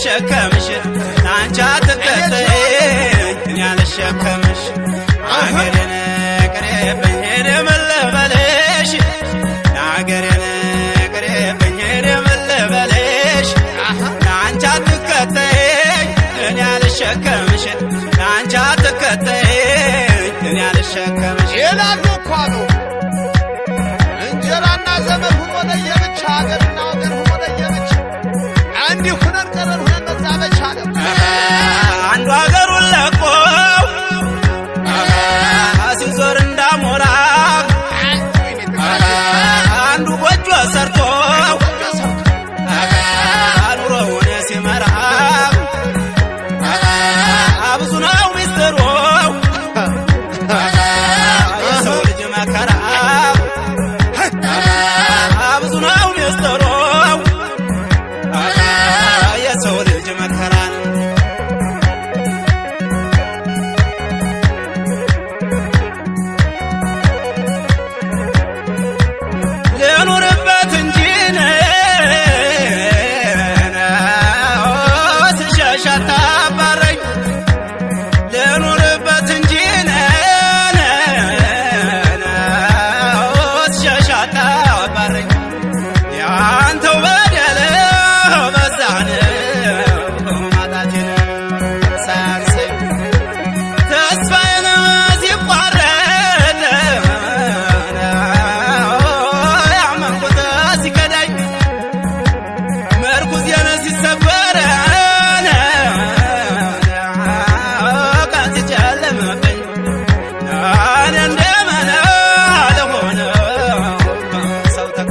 አልሸከምሽ አንቺ አትከተይኝ እኔ አልሸከምሽ አገሬን ቅሬብኝ ሄደ መለበለሽ አገሬን ቅሬብኝ ሄደ መለበለሽ አንቺ አትከተይኝ እኔ አልሸከምሽ አንቺ አትከተይኝ እኔ አልሸከምሽ ይላሉ እኮ አሉ እንጀራና ዘመን ሁኖ ለየብቻ ሀገርና ወገን ሁኖ ለየብቻ እንዲህ ሁነን ቀረን ሁነን በዛ መቻለ አንዱ ሀገሩን ለቆ ሲዞር እንዳሞራ አንዱ ጎጆ ሰርቶ ኑሮውን ሲመራ ብዙ ነው ሚስጥሩ የሰው ልጅ መከራ ብዙ ነው ሚስጥሩ የሰው ልጅ መከራ ልኑርበት እንጂ ስሸሽ አታባረኝ ልኑርበት እንጂ ስሸሽ አታባረኝ ያንተው በደል በዛን ማጣቴን ሳያንሰኝ ተስፋዬን ሲቋረጥ ያመንኩት ሲከዳኝ መርኩዜን ሲሰበር ቀን ሲጨልምብኝ እኔ እንደምን ልሆን ሰው ተካ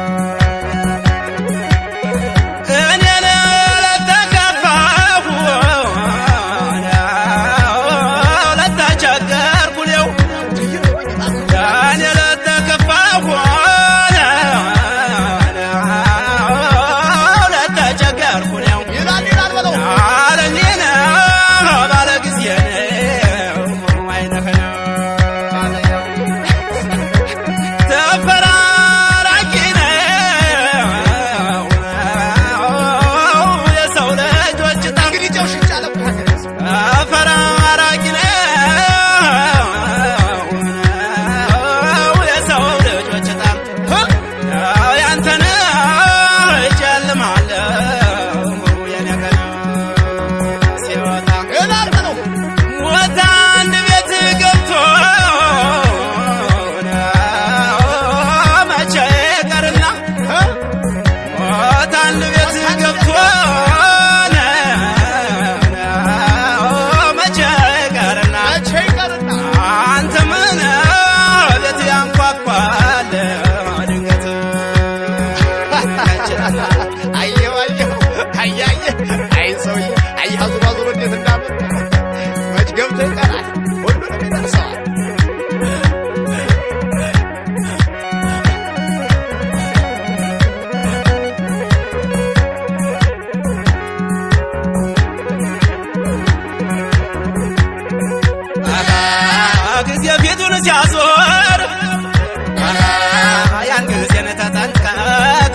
እኔን ለተከፋሁ ለተቸገርኩ እኔው እኔ ለተከፋሁ ለተቸገርኩ እኔው ይላል ይላል በለው አለኝን ባለ ጊዜ አይነህ ተፈራራቂ ነው የሰው ልጆች ጣም እንግዲህ ጨው ሽጫለ እኮ ሀገር ያዘው። ተፈራራቂ ነው የሰው ልጆች ጣም ያንተን እጨልማለሁ የኔ ቀን ሲወጣ ይላል በለው ሞት አንድ ቤት ገብቶ መቼ ቀርና ሞት አንድ ቤት ገብቶ መቼ ቀርና መቼ ይቀርና አንተ ምን ቤት ያንኳኳል ድንገት አየው አየው አያየ አይ ሰውዬ አይ አዙሮ አዙሮ እንዴት እንዳምን መች ገብቶ ይቀራል ሁሉንም ይደርሰዋል ጊዜ ፊቱን ሲያዞር ያን ጊዜን ተጠንቀቅ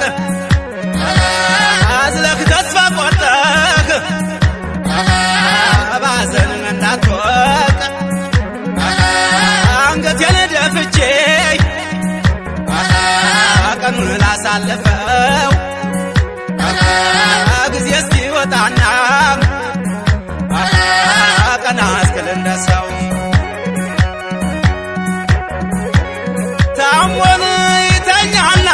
አዝለክ ተስፋ ቆርጠክ ባዘን እንዳትወቅ አንገቴን ደፍቼ ቀኑን ላሳልፈው ጊዜ እስኪወጣና ቀና እስክል እንደሰው ታሞን ይተኛና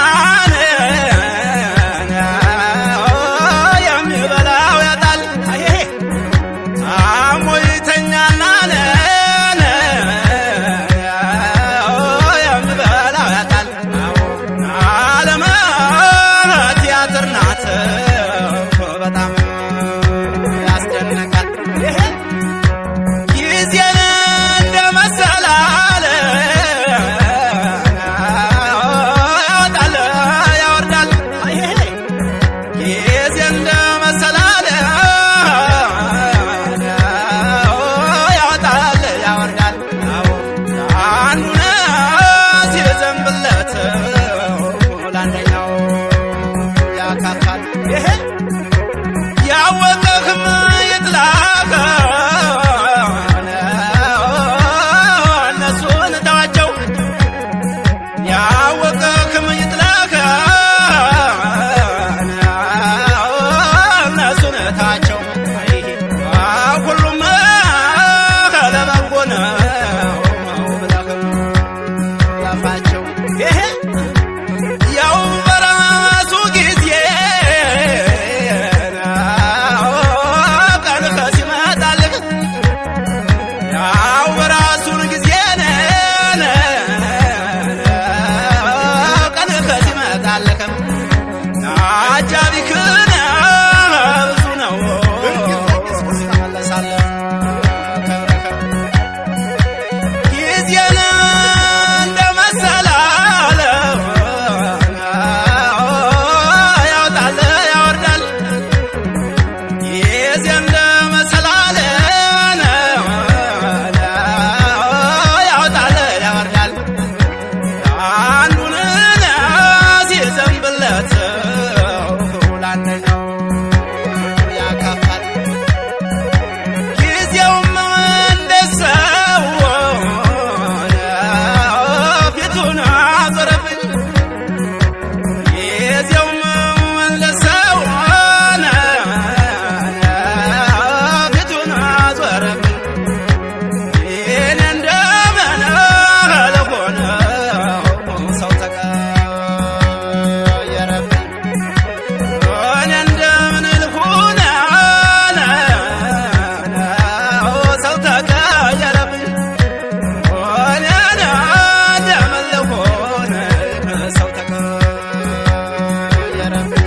የሚበላው ያጣል ታሞ ይተኛና የሚበላው ያጣል ዓለም ቲያትር ናት በጣም ያስደንቃል ጊዜን እንደ መሰላል ያወጣል ያወርዳል ጊዜ እንደ መሰላል ያወጣል ያወርዳል አንዱ ሲዘንብለት ለአንደኛው ያካፋል ያወቀ ጊዜ እንደ መሰላል ያወጣል ያወርዳል አንዱን ሲዘንብለት ለአንደኛው ያካፋል ጊዜውም እንደ ሰው ፊቱን አዞረብኝ ጊዜውም እንደ ሰው ፊቱን አዞረብኝ እኔ እንደምን ለሆነ ሰው ተቀየረብኝ እኔ እንደምን ልሁን ሰው ተቀየረብኝ እኔ እንደምን ልሁን ሰው ተቀየረብኝ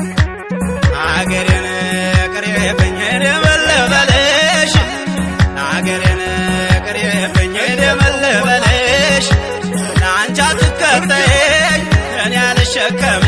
አገሬን ቅሬብኝ ደመለበለሽ አገሬን ቅሬብኝ ደመለበለሽ ለአንቺ አትከተይኝ እኔ አልሸከም